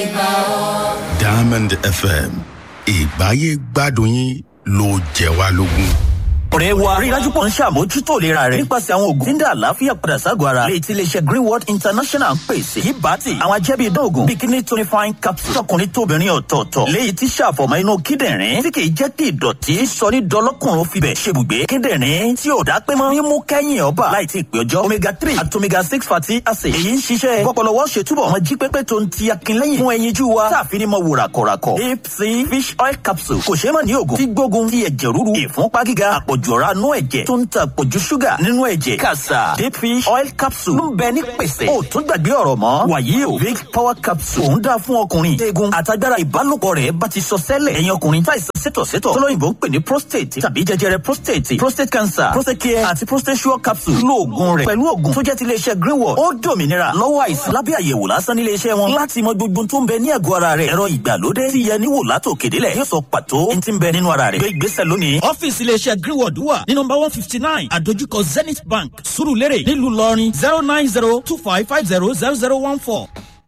Diamond FM ìgbáyé gbádùn yín ló jẹ wá lógún. ọ̀rẹ́ wa rí dájú pọ̀ ń ṣàmójútó ìlera rẹ̀ nípasẹ̀ àwọn oògùn tí ń dá àlàáfíà padà ságọ́ ara lè ti iléeṣẹ́ greenwood international ń pèsè yìí bá ti àwọn ajẹ́bí idán oògùn bíi kidney tonifying capsule tọkùnrin tóbìnrin ọ̀tọ̀ọ̀tọ̀ léyìí tí ṣàfọ̀mọ́ inú kíndìnrín tí kì í jẹ́ kí ìdọ̀tí sọ ní dọlọ́kùnrin fibẹ̀ ṣebùgbé kíndìnrín tí ò dá pé mọ́ mímú kẹ́yìn ọba láì tí ì pé ọjọ́ omega three àti omega six fatty acid èyí ń ṣiṣẹ́ kọ́pọ̀lọwọ́ ṣe túbọ̀ wọn jí pépé tó ń ti akínlẹ́yìn fún ẹyinjú wa táàfin ní mọ wò ràkọ̀ràkọ̀ deep sea fish oil capsule kò ṣeé mọ̀ ní oògùn tí gbógun ti ẹ̀jẹ̀ ríru ìfúnpá gíga àpọ̀jù ọ̀rá nú ẹ̀jẹ̀ tó ń ta àpọ̀jù ṣúgà nínú ẹ̀jẹ̀ kàṣà deep fish oil capsule ń bẹ ní pèsè ó tún gbàgbé ọ̀rọ̀ mọ́ wàyí o big power capsule òun dáa fún ọkùnrin eegun àtagbára ìbálòpọ̀ rẹ̀ bá ti sọ sẹ́lẹ̀ ẹ̀yin ọkùnrin táìsàn sétọ̀sétọ̀ tọ́lọ́yìnbó ń pè ní prostate tàbí jẹjẹrẹ prostate prostate cancer prostate care àti prostate sure capsule lo oògùn rẹ̀ pẹ̀lú oògùn tó jẹ́ ti iléeṣẹ́ greenwood ó dòmìnira lọ́wọ́ àìsàn lábẹ́ àyẹ̀wò lásán ní iléeṣẹ́ wọn láti mọ gbogbo tó ń bẹ ní àgọ́ ara rẹ̀ ẹ̀rọ ìgbàlódé tí yẹ níwò látò kédélẹ̀ yóò sọ pàtó ní ti ń bẹ nínú ara rẹ̀ gbé ìgbésẹ̀ lónìí. ọ́fíìsì iléeṣẹ́ greenwood wà ní nọmba one fifty nine àdójúkọ zenith bank surulere nílùú ìlọrin zero nine zero two five five zero zero zero one four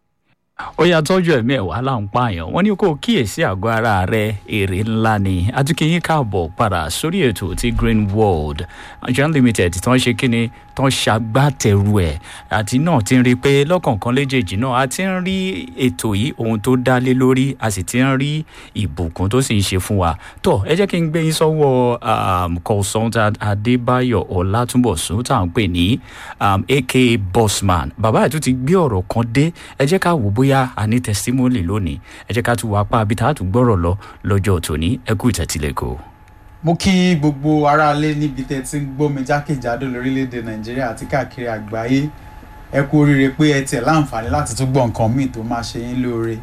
ó yà tọ́jú ẹ̀mí ẹ̀ wá là ń pààyàn wọ́n ní kó o kíyèsí àgọ́ ara rẹ èrè ńlá ni adúkìyín káàbọ̀ padà sórí ètò ti green world john limited tí wọ́n ṣe kíni tó ń ṣagbátẹrù ẹ̀ àti náà ti ń rí i pé lọ́kọ̀ọ̀kan léjèèjì náà a ti ń rí ètò yìí ohun tó dá lé lórí a sì ti ń rí ìbùkún tó sì ń ṣe fún wa tó ẹ jẹ́ kí n gbé yín sọ́wọ́ um, consultant adébáyọ̀ ọlátúnbọ̀sún tá à ń pè ní um, aka bossman bàbá ẹ̀ tún ti gbé ọ̀rọ̀ kan dé ẹ jẹ́ ká wò bóyá a ní testimony lónìí ẹ jẹ́ ká tún wá pa àbí tá a tún gbọ́rọ̀ lọ lọ́jọ́ tòní ẹ kú ìtẹ̀tílẹ̀kọ́. mo kí gbogbo aráalé níbi tẹ́ ti ń gbọ́ mi jákèjádò lórílẹ̀‐èdè nàìjíríà àti káàkiri àgbáyé ẹ kú oríire pé ẹ tiẹ̀ láǹfààní láti tún gbọ́ nǹkan míì tó máa ṣe yín lóore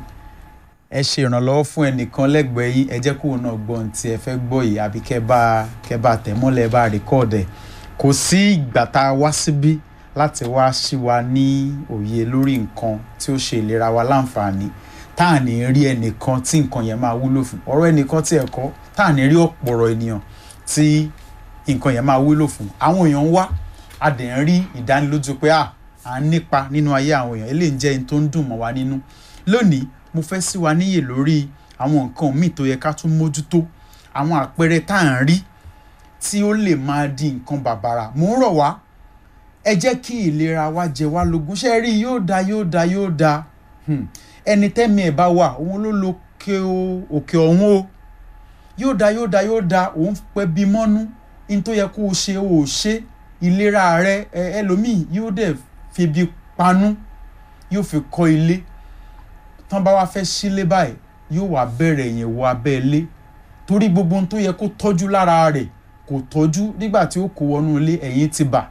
ẹ ṣe ìrànlọ́wọ́ fún ẹnìkan lẹ́gbẹ̀ẹ́ yín ẹ jẹ́ kóun náà gbọ́ ohun tí ẹ fẹ́ gbọ́ yìí àbí kẹ́ bá kẹ́ bá tẹ̀ mọ́lẹ̀ bá rìkọ́ọ̀dẹ̀ kò sí ìgbà tá a wá síbí láti wá sí wa ní òye lórí nǹkan tí ó ṣe ìlera wa láǹfààní tá à ní rí ẹnìkan tí nǹkan yẹn máa wúlò fún ọ̀rọ̀ ẹnìkan tí ẹ̀kọ́ tá à ní rí ọ̀pọ̀rọ̀ ènìyàn tí nǹkan yẹn máa wúlò fún àwọn èèyàn ń wá a dẹ̀ ń rí ìdánilójú pé à à ń nípa nínú ayé àwọn èèyàn eléyìí jẹ́ ẹni tó ń dùn mọ́ wa nínú lónìí mo fẹ́ sí wa níyè lórí àwọn nǹkan míì tó yẹ ká tún mójútó àwọn àpẹẹrẹ tá à ń rí tí ó lè máa di nǹkan bàbàrà mò ń rọ̀ wá ẹ jẹ́ kí ìlera wa jẹ wá lógún ṣe rí yóò da yóò da yóò da ẹni tẹ́mi ẹ̀ bá wà òun ló lo òkè ọ̀hún o yóò da yóò da yóò da òun pẹ́ bí mọ́nú ní tó yẹ kó o ṣe o ò ṣe ìlera rẹ ẹlòmíì yóò dẹ̀ fi bí panú yóò fi kọ́ ilé tán bá wá fẹ́ sílé báyìí yóò wá bẹ̀rẹ̀ yẹn wọ abẹ́ ilé torí gbogbo ohun tó yẹ kó tọ́jú lára rẹ̀ kò tọ́jú nígbà tí ó kó wọnú ilé ẹ̀yìn ti bà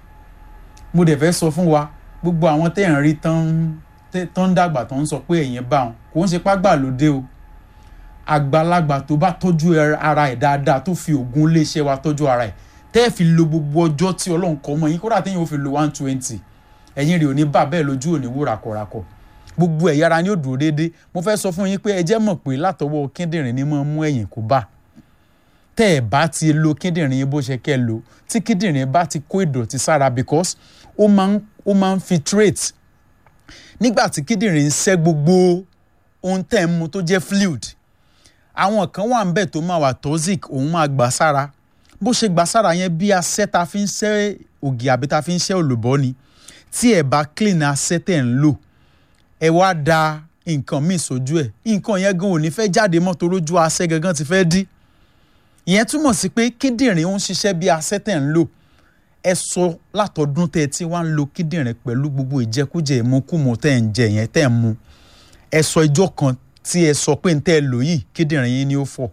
mo dẹ̀ fẹ́ sọ fún wa gbogbo àwọn tẹ́ ń rí tán ń dàgbà tán ń sọ pé ẹ̀yìn bá wọn kò ń ṣe págbà lóde o àgbàlagbà tó bá tọ́jú ara ẹ̀ dáadáa tó fi oògùn iléeṣẹ́ wa tọ́jú ara ẹ̀ tẹ́ ẹ̀ fi lo gbogbo ọjọ́ tí ọlọ́run kọ́ mọ́ yín kódà téèyàn ó fi lo one twenty ẹ̀yìn rẹ̀ ò ní bà bẹ́ẹ̀ lójú òní wò ràkọ̀ràkọ̀ gbogbo ẹ̀yà ara ni ó dúró déédéé mo fẹ́ sọ fún yín pé ẹ jẹ́ mọ̀ pé látọwọ́ kíndìnrín ni máa mú ẹ̀yìn kó bá tẹ́ ẹ̀ bá ti lo kíndìnrín yín bó ṣe kẹ́ lo tí kíndìnrín bá ti kó ìdọ̀tí sára because ó máa ń ó máa ń filtrate nígbà tí kíndìnrín ń ṣẹ́ gbogbo ohun tẹ́ ń mu tó jẹ́ fluid àwọn kan wà ń bẹ̀ tó máa wà toxic òun máa gbà sára bó ṣe gbà sára yẹn bí asẹ́ ta fi ń ṣẹ́ ògì àbí ta fi ń ṣẹ́ olùbọ́ ni tí ẹ̀ bá clean asẹ́ tẹ̀ ń lò ẹ wá da nǹkan míì sójú ẹ̀ nǹkan yẹn gan ò ní fẹ́ jáde mọ́ torójú asẹ́ gangan ti fẹ́ dí ìyẹn túmọ̀ sí pé kíndìnrín ń ṣiṣẹ́ bí asẹ́ tẹ̀ ń lò ẹ sọ látọdún tẹ tí wàá ń lo kíndìnrín pẹ̀lú gbogbo ìjẹkújẹ ìmukúmu tẹ́ ń jẹ yẹn tẹ́ ń mu ẹ sọ ijọ́ kan tí ẹ sọ pé ń tẹ́ ẹ lò yìí kíndìnrín yín ni ó fọ̀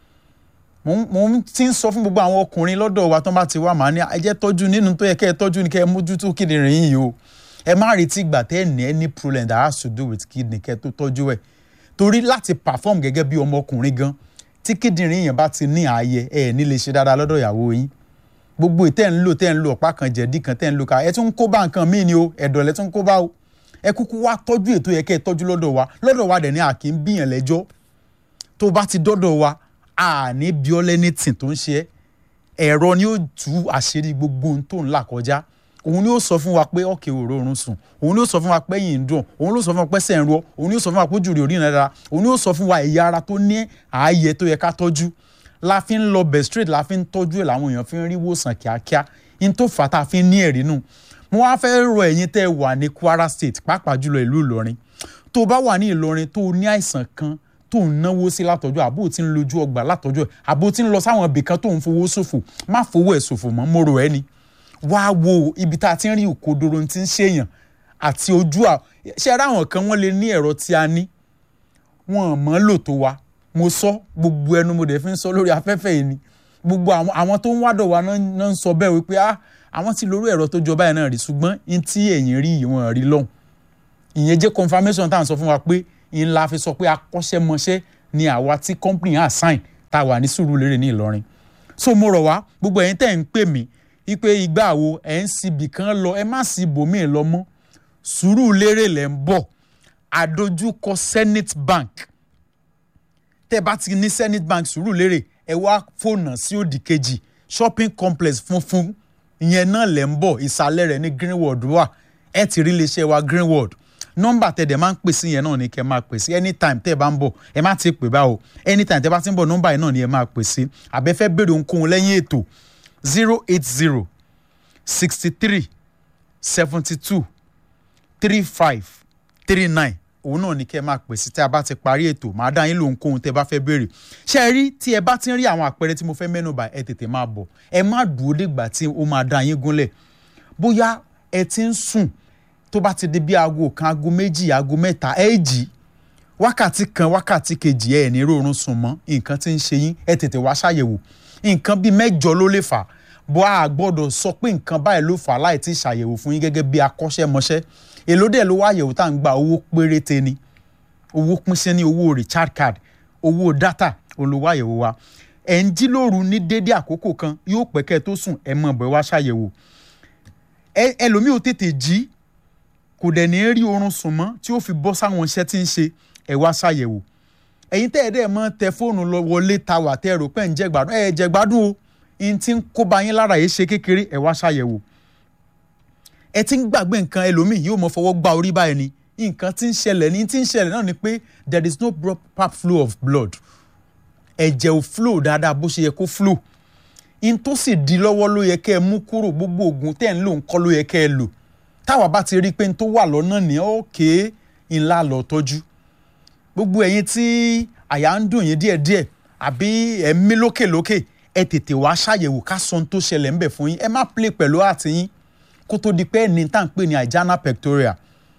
mo ti ń sọ fún gbogbo àwọn ọkùnrin lọ́dọ̀ wa tó bá ti wá màá ní ẹ jẹ́ tọ́jú nínú tó yẹ kẹ́ ẹ tọ́jú ní kẹ́ ẹ mójútó kíndìnrín yìí o ẹ má retí ìgbà tẹ́ ẹ ní any problem that has to do with kidney kẹ́ ẹ tó tọ́jú ẹ̀ torí láti perform gẹ́gẹ́ bí ọmọkùnrin gan tí kíndìnrín yẹn bá ti ní ààyè ẹ ní lè ṣe dáadáa lọ́dọ̀ ìyàwó yín gbogbo ìtẹ́ ń lò tẹ́ ń lo ọ̀pá kan jẹ̀dí kan tẹ́ ń lo ká ẹ tún ń kó bá nǹkan míì ni o ẹ̀dọ̀ lẹ tún ń kó bá o ẹ kúkú wá tọ́jú ètò yẹ kẹ́ ẹ tọ́jú lọ́dọ̀ wa lọ́dọ̀ wa dẹ̀ ní àkì ń bíyàn lẹ́jọ́ tó bá ti dọ́dọ̀ wa àní bíọ́lẹ́ ní tì tó ń ṣe ẹ́ ẹ̀rọ ni ó tú àṣírí gbogbo ohun tó ń là kọjá òun ni ó sọ fún wa pé ọ̀kẹ́ òró oorun sùn òun ni ó sọ fún wa pé ẹ̀yìn ń dùn òun ló sọ fún wa pé ẹsẹ̀ ń ro òun ni ó sọ fún wa pé ojú rẹ̀ ò rí ìnira òun ni ó sọ fún wa ẹ̀yà ara tó ní ààyè tó yẹ ká tọ́jú la fi ń lọ bẹ̀ straight la fi ń tọ́jú ẹ̀ làwọn èèyàn fi ń rí wòsàn kíákíá in tó fà á tá a fi ń ní ẹ̀rí nù mo wá fẹ́ rọ ẹ̀yin tẹ́ ẹ wà ní Kwara State pàápàá jùlọ ìlú Ìlọrin tó bá wà ní Ìlọrin tó ní àìsàn kan tó ń náwó sí látọjú àbó tí ń lójú ọgbà látọjú ẹ àbó tí ń lọ sáwọn ibì kan tó ń fowó ṣòfò má fowó ẹ̀ ṣòfò mọ́ mo rò ẹ́ ni wá wo ibi tá a ti ń rí òkodoro tí ń ṣèyàn àti ojú à ṣe ara àwọn kan wọ́n lè ní ẹ̀rọ tí a ní wọn mọ̀ lò tó wa mo sọ gbogbo ẹnu mo dẹ̀ fi ń sọ lórí afẹ́fẹ́ yìí ni gbogbo àwọn àwọn tó ń wádọ̀ wa náà náà ń sọ bẹ́ẹ̀ wípé ah àwọn ti lórí ẹ̀rọ tó jọ báyìí náà rí ṣùgbọ́n n tí ẹ̀yìn rí ìwọ̀n rí lọ́hùn ìyẹn jẹ́ confirmation tá à ń sọ fún wa pé ńlá fi sọ pé akọ́ṣẹ́mọṣẹ́ ni àwa tí company assign tá a wà ní Sùúrùlérè ní Ìlọrin so mo rọ̀ wá gbogbo ẹ̀yin tẹ́ ń pè mí wípé ìgbà wo ẹ̀ ń síbi kan lọ ẹ má sí ibòmíì lọ mọ́ Sùúrùlérè lẹ̀ ń bọ̀ àdójúkọ Zenith Bank tẹ́ bá ti ní Zenith Bank Sùúrùlérè ẹ wá fònà sí òdì kejì shopping complex funfun ìyẹn náà lẹ̀ ń bọ̀ ìsàlẹ̀ rẹ̀ ní Greenwood wà ẹ ti rí iléeṣẹ́ wa Greenwood nọ́mbà tẹ̀dẹ̀ máa ń pè sí yẹn náà ni kẹ́ máa pè sí anytime tẹ́ ẹ bá ń bọ̀ ẹ má ti pè báwo anytime tẹ́ bá ti ń bọ̀ nọ́mbà yẹn náà ni ẹ máa pè sí àbẹ́fẹ́ béèrè ohunkóhun lẹ́yìn ètò zero eight zero sixty three seventy two three five three nine òun náà ni kẹ́ ẹ máa pè sí tí a bá ti parí ètò màá dá yín lóhunkóhun tẹ́ ẹ bá fẹ́ béèrè ṣé ẹ rí tí ẹ bá ti ń rí àwọn àpẹẹrẹ tí mo fẹ́ mẹ́nubà ẹ tètè máa bọ̀ ẹ má dúró dìgbà tí ó máa dá yín gúnlẹ̀ bóyá ẹ ti ń sùn tó bá ti di bí aago kan aago méjì aago mẹ́ta ẹ jí wákàtí kan wákàtí kejì ẹ ní rọrùn sùn mọ́ nǹkan tí ń ṣe yín ẹ tètè wá ṣàyẹ̀wò nǹkan bíi mẹ́jọ ló lè fà bó a gbọ́dọ̀ sọ pé nǹkan báyìí ló fà láì tí ṣàyẹ̀wò fún yín gẹ́gẹ́ bí akọ́ṣẹ́mọṣẹ́ èló dẹ̀ ló wá àyẹ̀wò tá à ń gba owó péréte ni owó pín sí ní owó recharge card owó data olówó àyẹ̀wò wa ẹ̀ ń jí lóru ní dédé àkókò kan yóò pẹ́ kẹ́ tó sùn ẹ̀ mọ̀ bẹ́ẹ̀ wá ṣàyẹ̀wò ẹlòmíì ò tètè jí kò dẹ̀ ní rí oorun sùn mọ́ tí ó fi bọ́ sáwọn iṣẹ́ tí ń ṣe ẹ̀ wá ṣàyẹ̀wò ẹ̀yin tẹ́ ẹ̀ dẹ́ mọ́ tẹ fóònù lọ wọlé ta wà tẹ́ ẹ rò pé ń jẹ́ gbádùn ẹ̀ jẹ́ gbádùn o n ti ń kóba yín lára yìí ṣe kékeré ẹ̀ wá ṣàyẹ̀wò ẹ ti ń gbàgbé nǹkan ẹlòmíì yóò mọ fọwọ́ gba orí báyìí ni nǹkan tí ń ṣẹlẹ̀ ní tí ń ṣẹlẹ̀ náà ni pé there is no proper flow of blood ẹ̀jẹ̀ ò flow dáadáa bó ṣe yẹ kó flow in tó sì di lọ́wọ́ ló yẹ kẹ́ ẹ mú kúrò gbogbo oògùn tẹ́ ẹ̀ ń lò ń kọ́ ló yẹ kẹ́ ẹ lò táwa bá ti rí i pé n tó wà lọ́nà ní òkè ńlá lọ tọ́jú gbogbo ẹ̀yin tí àyà ń dùn yín díẹ̀díẹ̀ àbí ẹ̀mí lókèlókè ẹ tètè wá ṣàyẹ̀wò ká sọ ohun tó ṣẹlẹ̀ ńbẹ̀ fún yín ẹ má play pẹ̀lú àtìyín kó tó di pé ẹni tá à ń pè ní àìjáná pectoral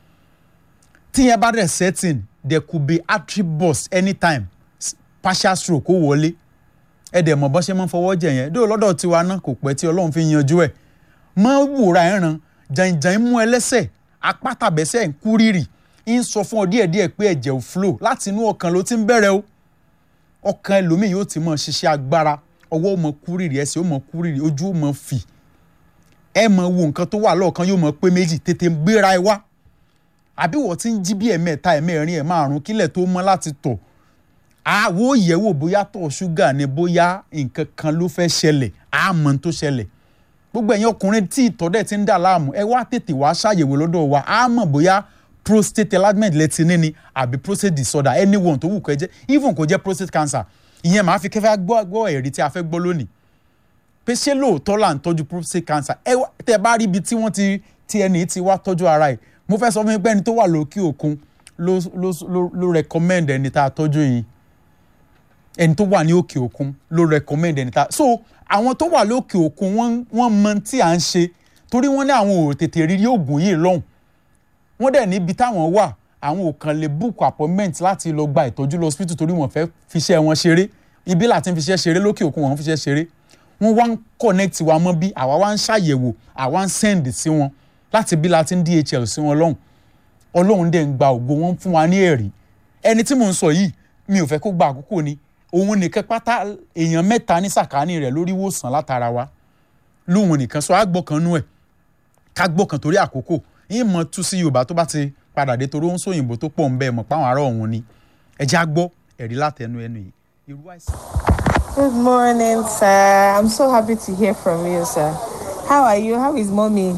tí yẹn bá dẹ̀ setting there could be artery burst anytime partial stroke ó wọlé ẹ dẹ̀ mọ̀ bọ́n ṣe máa ń fọwọ́ jẹ yẹn dóò lọ́dọ̀ tiwa náà kò pẹ́ tí ọlọ́run fi yanjú ẹ̀ mọ́ wòrà ẹ̀ràn jàǹjàǹ mú ẹlẹ́sẹ̀ apá tàbẹ́sẹ̀ ń kú rírì ń sọ fún ọ díẹ̀díẹ̀ pé ẹ̀jẹ̀ ò flow láti inú ọkàn ló ti ń bẹ̀rẹ̀ o ọkàn ẹlòmíì yóò ti mọ̀ ṣiṣẹ́ agbára ọwọ́ ó mọ̀ kú rírì ẹsẹ̀ ó mọ̀ kú rírì ojú ó mọ̀ fì ẹ mọ̀ wo nǹkan tó wà lọ́ọ̀kan yóò mọ̀ pé méjì tètè gbéra ẹ wá àbí wọ́n ti ń jí bí ẹ̀mẹ́ta ẹ̀mẹ́rin ẹ̀ márùn kílẹ̀ tó mọ́ láti tọ̀ àwo yẹ̀wò bóyá tọ̀ ṣúgà ni bóyá nǹkan kan ló fẹ́ ṣẹlẹ̀ àmọ́ tó ṣẹlẹ̀ gbogbo ẹ̀yin ọkùnrin tí ìtọ̀ dẹ̀ ti ń dà láàmú ẹ wá tètè wá ṣàyẹ̀wò lọ́dọ̀ wa àmọ́ bóyá prostate enlargement lẹ ti ní ni àbí prostate disorder anyone tó wù kó jẹ́ even kó jẹ́ prostate cancer ìyẹn màá fi kẹfẹ́ gbọ́ ẹ̀rí tí a fẹ́ gbọ́ lónìí pé ṣé lóòótọ́ là ń tọ́jú prostate cancer ẹ tẹ́ bá rí ibi tí wọ́n ti ti ẹni tí wá tọ́jú ara ẹ̀ mo fẹ́ sọ fún mi pé ẹni tó wà lókè òkun ló ló ló ló recommend ẹni tá a tọ́jú yìí ẹni tó wà ní òkè òkun ló recommend ẹni tá a so àwọn tó wà lókè òkun wọ́n wọ́n mọ tí à ń ṣe torí wọ́n ní àwọn ò tètè rírí oògùn yìí lọ́hùn wọ́n dẹ̀ níbi táwọn wà àwọn ò kàn lè book appointment láti lọ gba ìtọ́jú lọ hospital torí wọ́n fẹ́ fiṣẹ́ wọn ṣeré ibi láti fiṣẹ́ ṣeré lókè òkun wọ́n fiṣẹ́ ṣeré wọ́n wá ń connect wa mọ́ bí àwa wá ń ṣàyẹ̀wò àwa ń send sí wọn láti bí láti ń DHL sí wọn lọ́hùn ọlọ́run dẹ̀ ń gba ògo wọn fún wa ní ẹ̀rí ẹni tí mò ń sọ yìí mi ò fẹ́ kó gba àkókò ni òun nìkan pátá èèyàn mẹ́ta ní sàkáání rẹ̀ lórí ìwòsàn látara wa lóhun nìkan sọ àgbọ̀kanú ẹ̀ ká gbọ̀kan torí àkókò yín mọ tú sí yorùbá tó bá ti padà dé torí ó ń sóyìnbó tó pọ̀ ń bẹ́ẹ̀ mọ̀ páwọn ará ọ̀hún ni ẹ já gbọ́ ẹ̀rí látẹnu ẹnu yìí irú àìsàn. Good morning, sir. I'm so happy to hear from you, sir. How are you? How is mommy?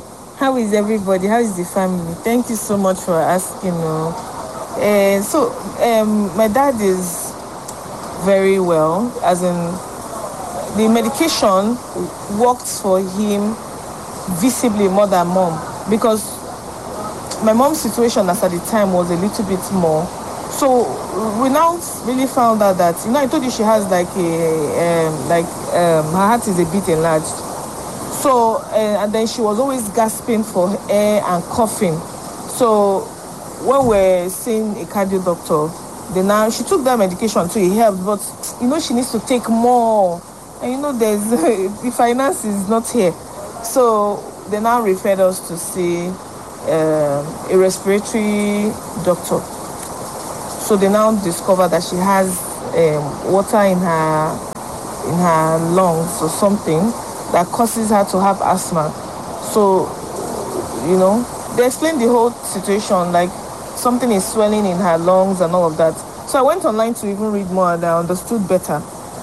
How is everybody? How is the family? Thank you so much for asking. Uh, so, um, my dad is very well, as in the medication worked for him visibly more than mom because my mom's situation as at the time was a little bit more. So we now really found out that you know I told you she has like a um, like um, her heart is a bit enlarged. So uh, and then she was always gasping for air and coughing. So when we're seeing a cardio doctor, then now she took that medication too. It helped, but you know she needs to take more. And you know there's the finance is not here, so they now referred us to see um, a respiratory doctor. So they now discover that she has um, water in her in her lungs or something that causes her to have asthma. So, you know, they explained the whole situation like something is swelling in her lungs and all of that. So I went online to even read more and I understood better.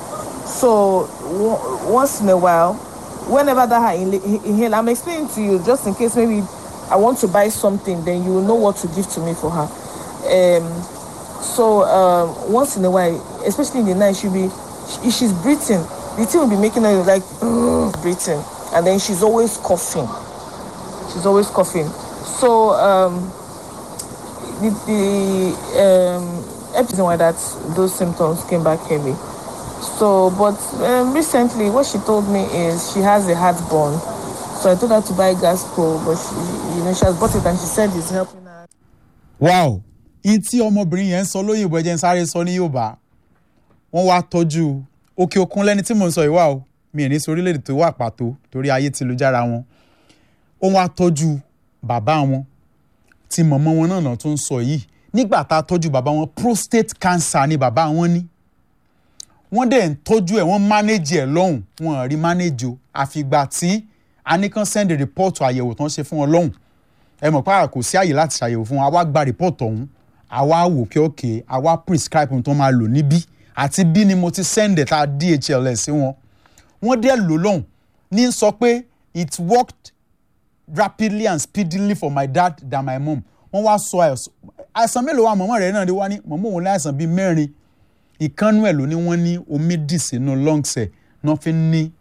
So w- once in a while, whenever that her inhale, inhale, I'm explaining to you just in case maybe I want to buy something, then you will know what to give to me for her. Um, so um, once in a while, especially in the night, she'll be if she's breathing, the thing will be making her like breathing, and then she's always coughing. She's always coughing. So um, the, the um, episode why that those symptoms came back heavy. So, but um, recently, what she told me is she has a heartburn. So I told her to buy Gasco, but she, you know, she has bought it and she said it's helping her. wow in tí ọmọbìnrin yẹn ń sọ lóyìnbó ẹ jẹ́ ń sáré sọ ní yorùbá wọ́n wá tọ́jú òkè òkun lẹ́ni tí mò ń sọ yìí wà o mi ò ní sọ orílẹ̀-èdè tó wà pàtó torí ayé ti lu jára wọn ó wá tọ́jú bàbá wọn tí mọ̀mọ́ wọn náà náà tó ń sọ yìí nígbà tá a tọ́jú bàbá wọn prostate cancer ni bàbá wọn ní wọ́n dẹ̀ ń tọ́jú ẹ̀ wọ́n manage ẹ̀ lọ́hùn wọn ò rí manage o àfìgbà tí a ní kàn send report àyẹ̀wò tán ṣe fún wọn lọ́hùn ẹ mọ̀ pé kò sí àyè láti ṣàyẹ̀wò fún wọn àwa gba report ọ̀hún àwa wò kí òkè àwa prescribe ohun tó máa lò níbí àti bí ni mo ti send ẹ̀ tá a DHL ẹ̀ sí wọn wọ́n dẹ̀ lò lọ́hùn ní sọ pé it worked rapidly and speedily for my dad than my mom wọ́n wá sọ àìsàn àìsàn mélòó wa mọ̀mọ́ rẹ̀ náà ni wá ní mọ̀mọ́ òun láìsàn bíi mẹ́rin ìkànnú ẹ̀ ló ní wọ́n ní omi dì sínú lungs ẹ̀ náà fi ń ní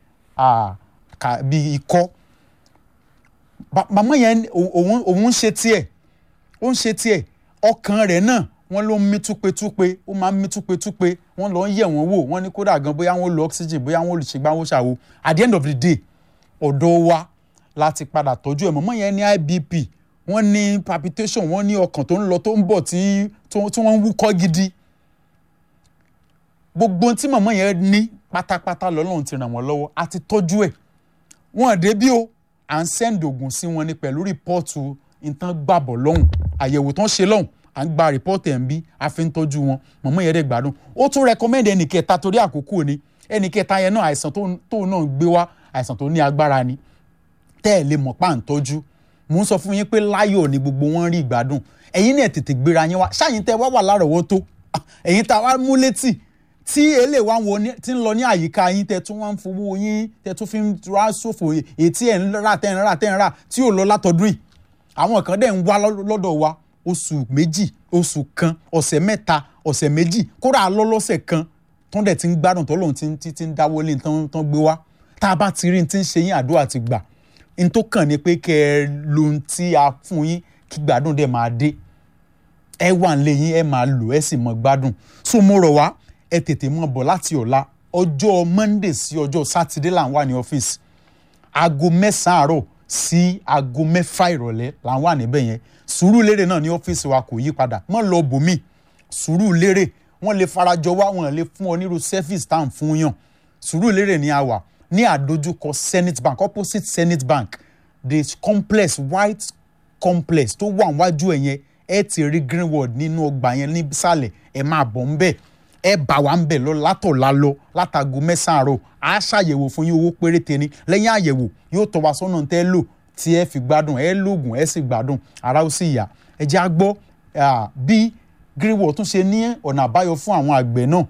bíi ikọ́ màmá yẹn òun òun ń ṣe tiẹ̀ ó ń ṣe tiẹ̀ ọkàn rẹ̀ náà wọ́n ló ń mí túpetúpe ó máa ń mí túpetúpe wọ́n lọ ń yẹ̀ wọ́n wò wọ́n ní kódà gan bóyá wọ́n lo oxygen bóyá wọ́n ṣègbà wọ́n ṣàwo at the end of the day ọ̀dọ̀ wa láti padà tọ́jú ẹ̀ mọ̀mọ́ yẹn ní IBP wọ́n ní palpitation wọ́n ní ọkàn tó ń lọ tó ń bọ̀ tí tí wọ́n ń wúkọ́ gidi gbogbo tí mọ̀mọ́ yẹn ní pátápátá lọ́lọ́run ti ràn wọ́n lọ́wọ́ àti tọ́jú ẹ̀ wọ́n débí o à ń send oògùn sí wọn ní pẹ̀lú rìpọ́ọ̀tù nǹkan gbàbọ̀ lọ́hùn àyẹ̀wò tán ṣe lọ́hùn à ń gba rìpọ́ọ̀tù ẹ̀ ń bí a fi ń tọ́jú wọn mọ̀mọ́ yẹn dẹ̀ gbádùn ó tún recommend ẹnì kẹta torí àkókò ni ẹnì kẹta yẹn náà àìsàn tó náà gbé wá àìsàn tó ní agbára ni tẹ́ ẹ̀ lè mọ̀ pa à ń tọ́jú mò ń sọ fún yín pé láyọ̀ ni gbogbo wọn rí ìgbádùn ẹ̀yin náà tètè gbéra yín wá ṣáàyìn tẹ́ wá wà lárọ̀ọ́wọ́tó ẹ̀yin tá a wá mú létí tí èlé wa wo ti ń lọ ní àyíká yín tẹ́ tún wá ń fowó yín tẹ́ tún fi ń ra ṣòfò ètí ẹ̀ ń rà tẹ́ ń rà tẹ́ ń rà tí ò lọ látọdún yìí àwọn kan dẹ̀ ń wá lọ́dọ̀ wa oṣù méjì oṣù kan ọ̀sẹ̀ mẹ́ta ọ̀sẹ̀ méjì kódà lọ́lọ́sẹ̀ kan tán dẹ̀ ti ń gbádùn tó lóun ti ti ń dáwọ́lé tán gbé wá tá a bá ti rí ti ń ṣe yín àdúrà ti gbà n tó kàn ní pé kẹ́ ẹ lo ohun tí a fún yín kí gbádùn dẹ̀ máa dé ẹ wà ń lé yín ẹ máa lò ẹ sì mọ gbádùn so mo rọ̀ wá ẹ tètè mọ bọ̀ láti ọ̀la ọjọ́ monday sí ọjọ́ sátidé là ń wà ní ọ́fíìsì aago mẹ́sàn-án àárọ̀ sí aago mẹ́fà ìrọ̀lẹ́ là ń wà níbẹ̀ yẹn Sùúrùlérè náà ní ọ́fíìsì wa kò yí padà mọ́ lọ bòmí Sùúrùlérè wọ́n lè farajọ wá wọ́n lè fún ọ nírú service tá à ń fún yàn Sùúrùlérè ní a wà ní àdójúkọ Zenith Bank opposite Zenith Bank the complex white complex tó wà níwájú ẹ̀ yẹn ẹ ti rí Greenwood nínú ọgbà yẹn nísàlẹ̀ ẹ máa bọ̀ ń bẹ̀ ẹ bá wa ń bẹ̀ lọ látọ̀la lọ látago mẹ́sàn-án àárọ̀ á ṣàyẹ̀wò fún yín owó péréte ni lẹ́yìn àyẹ̀wò yóò tọ́ wa sọ́nà tẹ́ lò tí ẹ fi gbádùn ẹ lóògùn ẹ sì gbádùn ara ó sì yá ẹ jẹ́ á gbọ́ bí Greenwood tún ṣe ní ọ̀nà àbáyọ fún àwọn àgbẹ̀ náà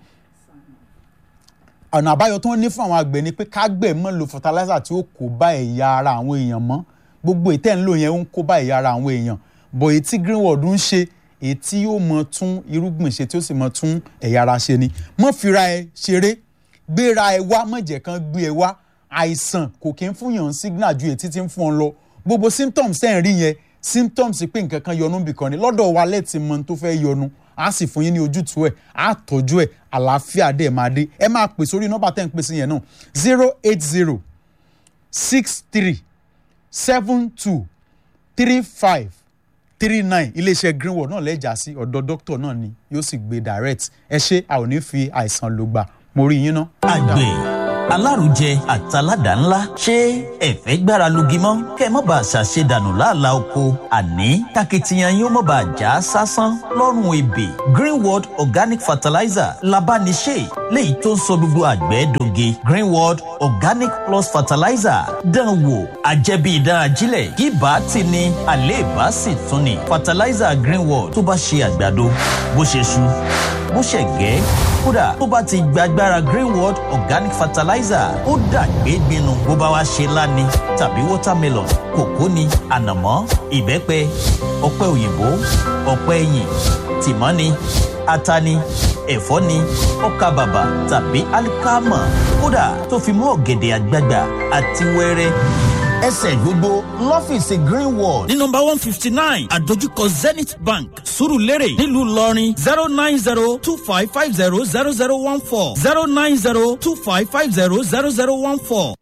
ọ̀nà àbáyọ tó ń ní fún àwọn àgbẹ̀ ni pé kágbẹ̀ mọ́ lo fertilizer tí ó kó bá ẹ̀yà ara àwọn èèyàn mọ́ gbogbo ìtẹ́ ń lò yẹn ń kó bá ẹ̀yà ara àwọn èèyàn bọ̀ èyí tí greenwood ń ṣe èyí tí yóò mọ tún irúgbìn ṣe tí ó sì mọ tún ẹ̀yà ara ṣe ni mọ́ fira ẹ ṣeré gbéra ẹ wá mọ̀jẹ̀ kan gbé ẹ wá àìsàn kò kí ń fún yàn signal ju ètí tí ń fún ọ lọ gbogbo symptoms ẹ̀ ń rí yẹn symptoms pé nǹkan kan yọnu bìkan ni lọ́dọ̀ wa lẹ́ẹ̀tì mọ tó fẹ́ yọnu a sì fún yín ní ojútùú ẹ̀ á tọ́jú ẹ̀ àlàáfíà dẹ̀ máa dé ẹ máa pè sórí nọ́mbà tẹ́ ń pè sí yẹn náà zero eight zero six three seven two three five three nine iléeṣẹ́ greenwood náà lẹ́jà sí ọ̀dọ̀ dókítà náà ni yóò sì gbé direct ẹ ṣé a ò ní fi àìsàn lò gbà mo rí yín ná. àgbẹ̀ alárùjẹ àtàládà ńlá ṣé ẹ̀fẹ́ gbára lugi mọ́ kẹ́ ẹ má bàa ṣàṣe dànù láàlá oko àní takitiyan yóò má bàa já sásán lọ́rùn ebè greenworld organic fertilizer labániṣe léyìí tó ń sọ gbogbo àgbẹ̀ doge greenworld organic plus fertilizer dán wò àjẹbí ìdán ajílẹ̀ kí bá ti ní àléèbá sì tún ní fertilizer greenworld tó bá ṣe àgbàdo bó ṣe ṣu bó ṣe gẹ́ kódà tó bá ti gbàgbára greenworld organic fertilizer ó dàgbé gbinu bó bá wá ṣe láni tàbí watermelon kòkó ni ànàmọ́ ìbẹ́pẹ ọ̀pẹ òyìnbó ọ̀pẹ ẹ̀yìn tìmọ́ ni ata ni ẹ̀fọ́ ni ọkà bàbà tàbí alikama kódà tó fi mú ọ̀gẹ̀dẹ̀ àgbagbà àti wẹ́rẹ́ ẹsẹ̀ gbogbo lọ́fíìsì greenwall ní nọmba one fifty nine àdójúkọ zenith bank surulere nílùú ìlọrin zero nine zero two five five zero zero zero one four zero nine zero two five five zero zero zero one four